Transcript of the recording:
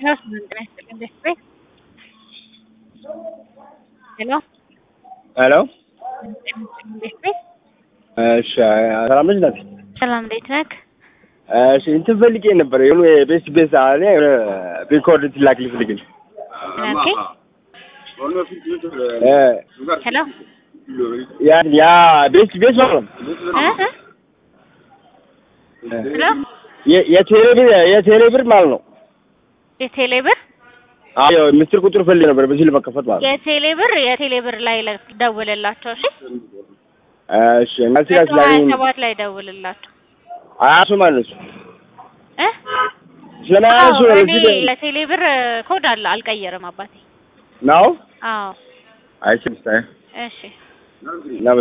Hello, ጤና ይስጥልኝ ቤት ቤት ሄሎ ሄሎ ቤት ቤት እሺ ሰላም ነሽ ናት? ሰላም እንዴት ነህ? እሺ እንትን ፈልጌ ነበር የሆኑ የቤስ ቤስ አለ ሪኮርድ ትላክልኝ ፈልጌ ነው። ኦኬ እ ሄሎ ያ ያ ቤስ ቤስ ማለት ነው። እ እ ሄሎ የ- የቴሌ ብር የቴሌ ብር ማለት ነው። የቴሌ ብር አዎ ምስጢር ቁጥር ፈልጌ ነበር በዚህ ለመከፈት ማለት ነው። የቴሌ ብር የቴሌ ብር ላይ ለ- ደውልላቸው እሺ እሺ እናንተ ጋር መቶ ሀያ ስላገኝ ሰባት ላይ ደውልላቸው አያሱ ማለት ነው። እ ስለማያሱ አዎ ነው እኔ እዚህ የቴሌ ብር ኮድ አለ አልቀየርም አባቴ ነው አዎ አይችልም ስታይ እሺ እና